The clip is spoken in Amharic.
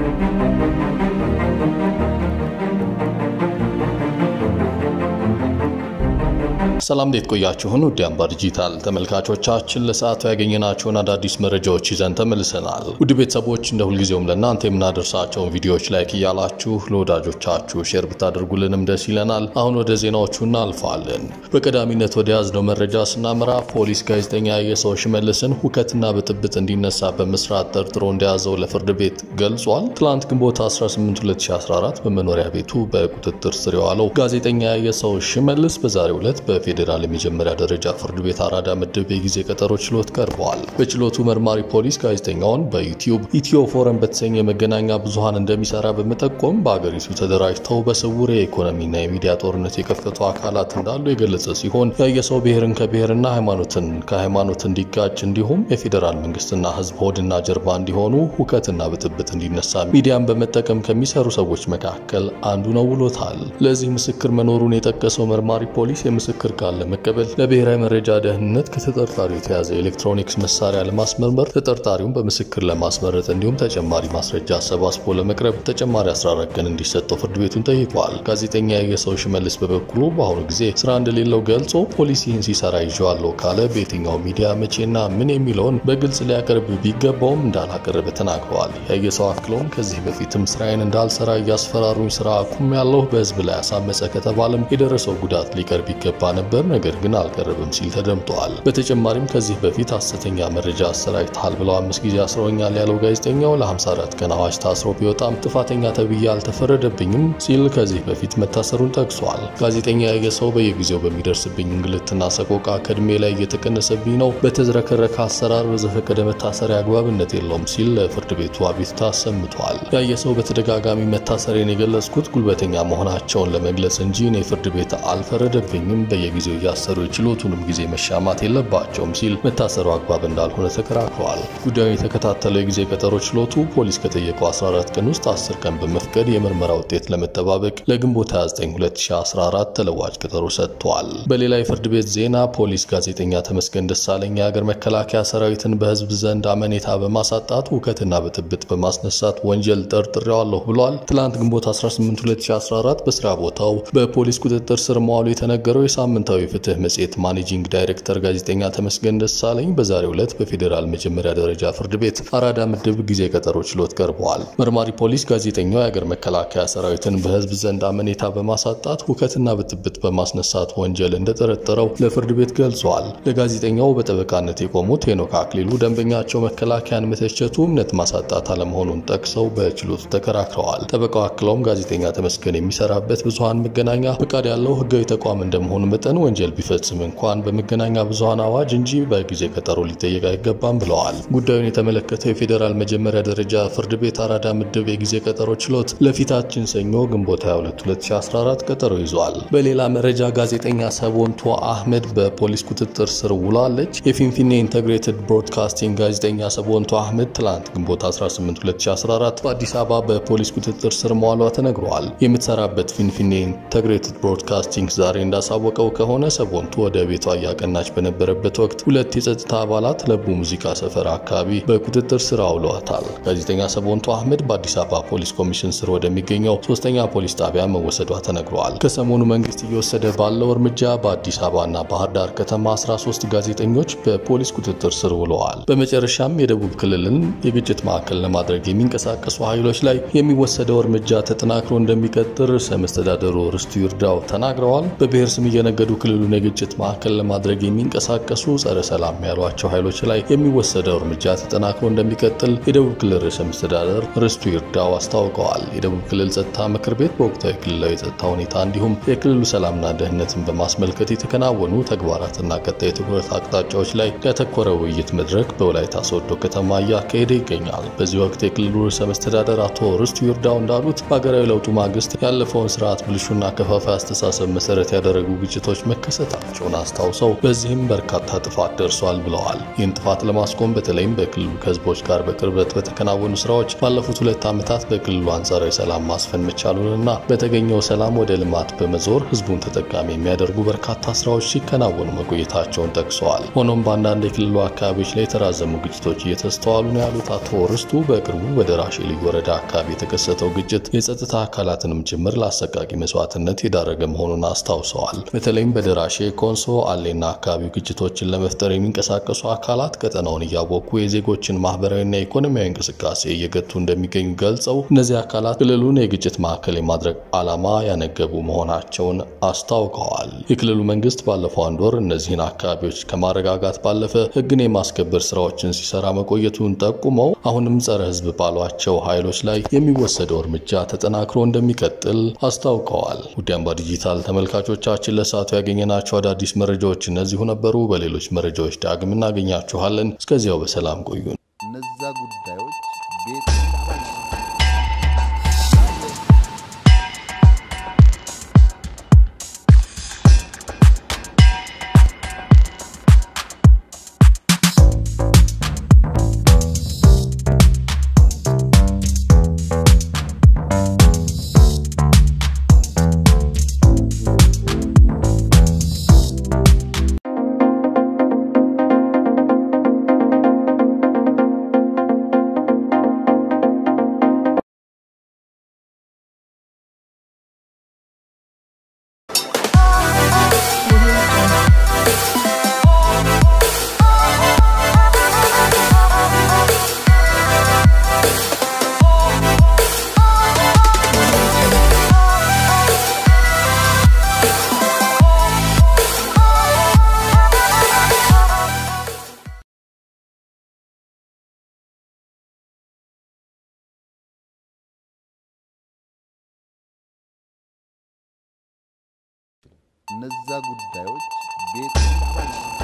ሰላም እንዴት ቆያችሁን? ውድ አምባ ዲጂታል ተመልካቾቻችን ለሰዓቱ ያገኘናቸውን አዳዲስ መረጃዎች ይዘን ተመልሰናል። ውድ ቤተሰቦች እንደ ሁልጊዜውም ለእናንተ የምናደርሳቸውን ቪዲዮዎች ላይክ እያላችሁ ለወዳጆቻችሁ ሼር ብታደርጉልንም ደስ ይለናል። አሁን ወደ ዜናዎቹ እናልፋለን። በቀዳሚነት ወደ ያዝነው መረጃ ስናመራ ፖሊስ ጋዜጠኛ የሰው ሽመልስን ሁከትና ብጥብጥ እንዲነሳ በመስራት ጠርጥሮ እንደያዘው ለፍርድ ቤት ገልጿል። ትላንት ግንቦት 18 2014 በመኖሪያ ቤቱ በቁጥጥር ስር የዋለው ጋዜጠኛ የሰው ሽመልስ በዛሬው ዕለት በፌዴራል የመጀመሪያ ደረጃ ፍርድ ቤት አራዳ ምድብ የጊዜ ቀጠሮ ችሎት ቀርበዋል። በችሎቱ መርማሪ ፖሊስ ጋዜጠኛውን በዩቲዩብ ኢትዮ ፎረም በተሰኘ የመገናኛ ብዙኃን እንደሚሰራ በመጠቆም በአገሪቱ ተደራጅተው በስውር የኢኮኖሚና የሚዲያ ጦርነት የከፈቱ አካላት እንዳሉ የገለጸ ሲሆን ያየሰው ብሔርን ከብሔርና ሃይማኖትን ከሃይማኖት እንዲጋጭ እንዲሁም የፌዴራል መንግስትና ህዝብ ሆድና ጀርባ እንዲሆኑ ሁከትና ብጥብጥ እንዲነሳ ሚዲያን በመጠቀም ከሚሰሩ ሰዎች መካከል አንዱ ነው ብሎታል። ለዚህ ምስክር መኖሩን የጠቀሰው መርማሪ ፖሊስ የምስክር ቃል ለመቀበል ለብሔራዊ መረጃ ደህንነት ከተጠርጣሪው የተያዘ ኤሌክትሮኒክስ መሳሪያ ለማስመርመር ተጠርጣሪውን በምስክር ለማስመረጥ እንዲሁም ተጨማሪ ማስረጃ አሰባስቦ ለመቅረብ ተጨማሪ 14 ቀን እንዲሰጠው ፍርድ ቤቱን ጠይቋል። ጋዜጠኛ የሰው ሽመልስ በበኩሉ በአሁኑ ጊዜ ስራ እንደሌለው ገልጾ ፖሊስ ይህን ሲሰራ ይዤዋለሁ ካለ በየትኛው ሚዲያ መቼና ምን የሚለውን በግልጽ ሊያቀርብ ቢገባውም እንዳላቀረበ ተናግረዋል። ያየሰው አክለውም ከዚህ በፊትም ስራዬን እንዳልሰራ እያስፈራሩኝ ስራ አቁም ያለሁ በህዝብ ላይ አሳመፀ ከተባለም የደረሰው ጉዳት ሊቀርብ ይገባ ነበር፣ ነገር ግን አልቀረብም ሲል ተደምጠዋል። በተጨማሪም ከዚህ በፊት ሐሰተኛ መረጃ አሰራጭተሃል ብለው አምስት ጊዜ አስረውኛል ያለው ጋዜጠኛው ለ54 ቀን አዋጅ ታስሮ ቢወጣም ጥፋተኛ ተብዬ አልተፈረደብኝም ሲል ከዚህ በፊት መታሰሩን ጠቅሷል። ጋዜጠኛ ያየሰው በየጊዜው በሚደርስብኝ እንግልትና ሰቆቃ ከእድሜ ላይ እየተቀነሰብኝ ነው፣ በተዝረከረከ አሰራር በዘፈቀደ መታሰሪያ አግባብነት የለውም ሲል ለፍርድ ቤቱ አቤቱታ አሰምቷል። ያየሰው በተደጋጋሚ መታሰሬን የገለጽኩት ጉልበተኛ መሆናቸውን ለመግለጽ እንጂ እኔ ፍርድ ቤት አልፈረደብኝም በየጊዜው እያሰሩ የችሎቱንም ጊዜ መሻማት የለባቸውም ሲል መታሰሩ አግባብ እንዳልሆነ ተከራክረዋል። ጉዳዩን የተከታተለው የጊዜ ቀጠሮ ችሎቱ ፖሊስ ከጠየቀው 14 ቀን ውስጥ 10 ቀን በመፍቀድ የምርመራ ውጤት ለመጠባበቅ ለግንቦት 29 2014 ተለዋጭ ቀጠሮ ሰጥቷል። በሌላ የፍርድ ቤት ዜና ፖሊስ ጋዜጠኛ ተመስገን ደሳለኝ የሀገር መከላከያ ሰራዊትን በህዝብ ዘንድ አመኔታ በማሳጣት ሁከትና ብጥብጥ በማስነሳት ወንጀል ጠርጥሬዋለሁ ብሏል። ትላንት ግንቦት 18 2014 በስራ ቦታው በፖሊስ ቁጥጥር ስር መዋሉ የተነገረው የሳምንታዊ ፍትህ መጽሔት ማኔጂንግ ዳይሬክተር ጋዜጠኛ ተመስገን ደሳለኝ በዛሬው ዕለት በፌዴራል መጀመሪያ ደረጃ ፍርድ ቤት አራዳ ምድብ ጊዜ ቀጠሮ ችሎት ቀርበዋል። መርማሪ ፖሊስ ጋዜጠኛው የሀገር መከላከያ ሰራዊትን በህዝብ ዘንድ አመኔታ በማሳጣት ሁከትና ብጥብጥ በማስነሳት ወንጀል እንደጠረጠረው ለፍርድ ቤት ገልጿል። ለጋዜጠኛው በጠበቃነት የቆሙት ሄኖክ አክሊሉ ደንበኛቸው መከላከያን መተቸቱ እምነት ማሳጣት አለመሆኑን ጠቅሰው በችሎቱ ተከራክረዋል። ጠበቃው አክለውም ጋዜጠኛ ተመስገን የሚሰራበት ብዙሀን መገናኛ ፈቃድ ያለው ህጋዊ ተቋም እንደመሆኑ መጠን ወንጀል ቢፈጽም እንኳን በመገናኛ ብዙሀን አዋጅ እንጂ በጊዜ ቀጠሮ ሊጠየቅ አይገባም ብለዋል። ጉዳዩን የተመለከተው የፌዴራል መጀመሪያ ደረጃ ፍርድ ቤት አራዳ ምድብ የጊዜ ቀጠሮ ችሎት ለፊታችን ሰኞ ግንቦት 22 2014 ቀጠሮ ይዟል። በሌላ መረጃ ጋዜጠኛ ሰቦንቶ አህመድ በፖሊስ ቁጥጥር ስር ውላለች። የፊንፊኔ ኢንተግሬትድ ብሮድካስቲንግ ጋዜጠኛ ሰቦንቶ አህመድ ትላንት ግንቦት 18 2014 በአዲስ አበባ በፖሊስ ቁጥጥር ስር መዋሏ ተነግሯል። የምትሰራበት ፊንፊኔ ኢንተግሬትድ ብሮድካስቲንግ ዛሬ እንዳሳወቀው ከሆነ ሰቦንቶ ወደ ቤቷ እያቀናች በነበረበት ወቅት ሁለት የጸጥታ አባላት ለቡ ሙዚቃ ሰፈር አካባቢ በቁጥጥር ስር አውለዋታል። ጋዜጠኛ ሰቦንቶ አህመድ በአዲስ አበባ ፖሊስ ኮሚሽን ስር ወደሚገኘው ሶስተኛ ፖሊስ ጣቢያ መወሰዷ ተነግሯል። ከሰሞኑ መንግስት እየወሰደ ባለው እርምጃ በአዲስ አበባና ባህር ዳር ከተማ 13 ጋዜጠኞች በፖሊስ ቁጥጥር ስር ውለዋል። በመጨረሻም የደቡብ ክልልን የግጭት ማዕከል ለማድረግ የሚንቀሳቀሱ ኃይሎች ላይ የሚወሰደው እርምጃ ተጠናክሮ እንደሚቀጥል ርዕሰ መስተዳደሩ ርስቱ ይርዳው ተናግረዋል። በብሔር ስም እየነገዱ ክልሉን የግጭት ማዕከል ለማድረግ የሚንቀሳቀሱ ጸረ ሰላም ያሏቸው ኃይሎች ላይ የሚወሰደው እርምጃ ተጠናክሮ እንደሚቀጥል የደቡብ ክልል ርዕሰ መስተዳደር ርስቱ ይርዳው አስታውቀዋል። የደቡብ ክልል ጸጥታ ምክር ቤት በወቅታዊ ክልላዊ የጸጥታ ሁኔታ እንዲሁም የክልሉ ሰላምና ደህንነትን በማስመልከት የተከናወኑ ተግባራትና ቀጣይ የትኩረት አቅጣጫዎች ላይ ያተኮረ ውይይት መድረክ በወላይታ ሶዶ ከተማ እያካሄደ ይገኛል። በዚህ ወቅት የክልሉ ርዕሰ መስተዳደር አቶ ርስቱ ይርዳው እንዳሉት በሀገራዊ ለውጡ ማግስት ያለፈውን ስርዓት ብልሹና ከፋፋይ አስተሳሰብ መሰረት ያደረጉ ግጭቶች መከሰታቸውን አስታውሰው በዚህም በርካታ ጥፋት ደርሷል ብለዋል። ይህን ጥፋት ለማስቆም በተለይም በክልሉ ከህዝቦች ጋር በቅርበት በተከናወኑ ስራዎች ባለፉት ሁለት ዓመታት በክልሉ አንጻራዊ ሰላም ማስፈን መቻሉንና በተገኘው ሰላም ወደ ልማት በመዞር ህዝቡን ተጠቃሚ የሚያደርጉ በርካታ ስራዎች ሲከናወኑ መቆየታቸውን ጠቅሰዋል። ሆኖም በአንዳንድ የክልሉ አካባቢዎች ላይ የተራዘሙ ግጭቶች እየተስተዋሉ ነው ያሉት አቶ ርስቱ በቅርቡ በደራሼ ልዩ ወረዳ አካባቢ የተከሰተው ግጭት የጸጥታ አካላትንም ጭምር ለአሰቃቂ መስዋዕትነት የዳረገ መሆኑን አስታውሰዋል። በተለይም በደራሼ ኮንሶ፣ አሌና አካባቢው ግጭቶችን ለመፍጠር የሚንቀሳቀሱ አካላት ቀጠናውን እያወኩ የዜጎችን ማህበራዊና ኢኮኖሚያዊ እንቅስቃሴ እየገቱ እንደሚገኙ ገልጸው እነዚህ አካላት ክልሉን የግጭት ማዕከል የማድረግ ዓላማ ያነገቡ መሆናቸውን አስታውቀዋል። የክልሉ መንግስት ባለፈው አንድ ወር እነዚህን አካባቢዎች ከማረጋጋት ባለፈ ህግን የማስከበር ስራዎችን ሲሰራ መቆየቱን ጠቁመው አሁንም ጸረ ህዝብ ባሏቸው ኃይሎች ላይ የሚወሰደው እርምጃ ተጠናክሮ እንደሚቀጥል አስታውቀዋል። ውድ አምባ ዲጂታል ተመልካቾቻችን ለሰዓቱ ያገኘናቸው አዳዲስ መረጃዎች እነዚሁ ነበሩ። በሌሎች መረጃዎች ዳግም እናገኛችኋለን። እስከዚያው በሰላም ቆዩን። እነዛ ጉዳዮች ቤት እነዛ ጉዳዮች ቤት